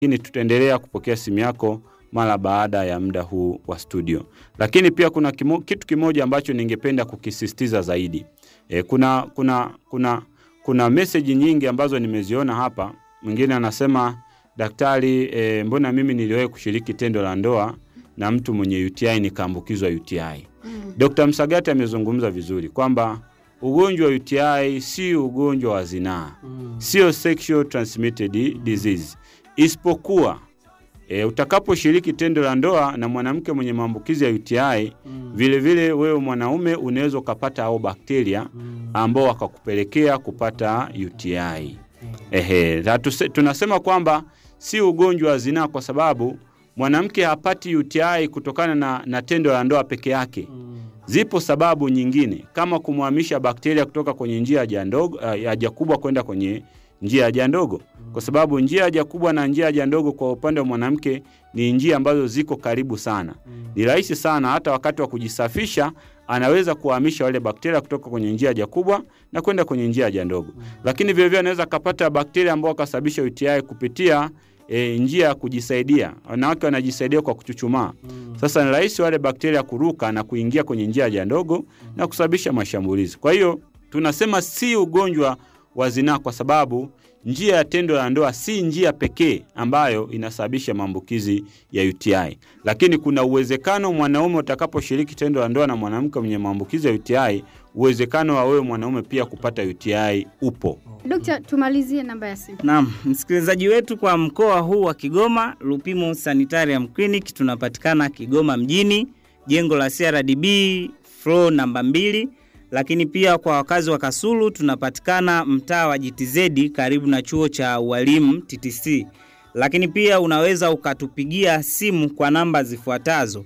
lakini tutaendelea kupokea simu yako mara baada ya muda huu wa studio. Lakini pia kuna kimo, kitu kimoja ambacho ningependa kukisisitiza zaidi. E, kuna kuna kuna kuna meseji nyingi ambazo nimeziona hapa. Mwingine anasema daktari, e, mbona mimi niliwahi kushiriki tendo la ndoa na mtu mwenye UTI nikaambukizwa UTI. Mm. Dr. Msagati amezungumza vizuri kwamba ugonjwa wa UTI si ugonjwa wa zinaa, sio sexual transmitted disease, isipokuwa e, utakaposhiriki tendo la ndoa na mwanamke mwenye maambukizi ya UTI vile vile wewe mwanaume unaweza ukapata au bakteria ambao wakakupelekea kupata UTI. Ehe, na tuse- tunasema kwamba si ugonjwa wa zinaa kwa sababu mwanamke hapati UTI kutokana na, na tendo la ndoa peke yake. Zipo sababu nyingine kama kumhamisha bakteria kutoka kwenye njia ya haja ndogo uh, ya haja kubwa kwenda kwenye njia ya haja ndogo, kwa sababu njia ya haja kubwa na njia ya haja ndogo kwa upande wa mwanamke ni njia ambazo ziko karibu sana. Ni rahisi sana, hata wakati wa kujisafisha anaweza kuhamisha wale bakteria kutoka kwenye njia ya haja kubwa na kwenda kwenye njia ya haja ndogo, lakini vilevile anaweza akapata bakteria ambao wakasababisha UTI kupitia e, njia ya kujisaidia. Wanawake wanajisaidia kwa kuchuchumaa. Sasa ni rahisi wale bakteria kuruka na kuingia kwenye njia ya haja ndogo na kusababisha mashambulizi. Kwa hiyo tunasema si ugonjwa wa zinaa kwa sababu njia ya tendo la ndoa si njia pekee ambayo inasababisha maambukizi ya UTI, lakini kuna uwezekano mwanaume utakaposhiriki tendo la ndoa na mwanamke mwenye maambukizi ya UTI, uwezekano wa wewe mwanaume pia kupata UTI upo. Dokta, tumalizie namba ya simu. Naam, msikilizaji wetu kwa mkoa huu wa Kigoma, Lupimo Sanitarium Clinic tunapatikana Kigoma mjini, jengo la CRDB floor namba mbili, lakini pia kwa wakazi wa Kasulu tunapatikana mtaa wa GTZ karibu na chuo cha ualimu TTC. Lakini pia unaweza ukatupigia simu kwa namba zifuatazo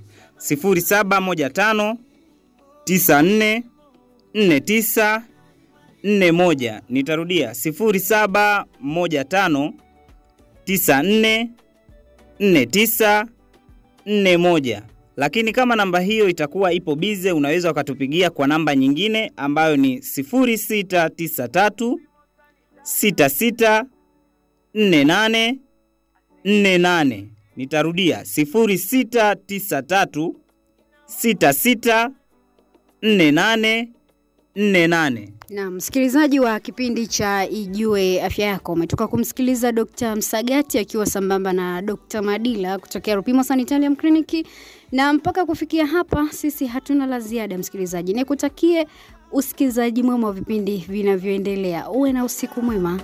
0715 94 49 41. Nitarudia 0715 94 49 41. Lakini kama namba hiyo itakuwa ipo bize, unaweza ukatupigia kwa namba nyingine ambayo ni 0693 66 48 48. Nitarudia 0693 66 48 48. Na msikilizaji wa kipindi cha Ijue Afya Yako, umetoka kumsikiliza Dr. Msagati akiwa sambamba na Dr. Madila kutokea Rupimo Sanitarium Clinic. Na mpaka kufikia hapa, sisi hatuna la ziada msikilizaji, nikutakie usikilizaji mwema wa vipindi vinavyoendelea. Uwe na usiku mwema.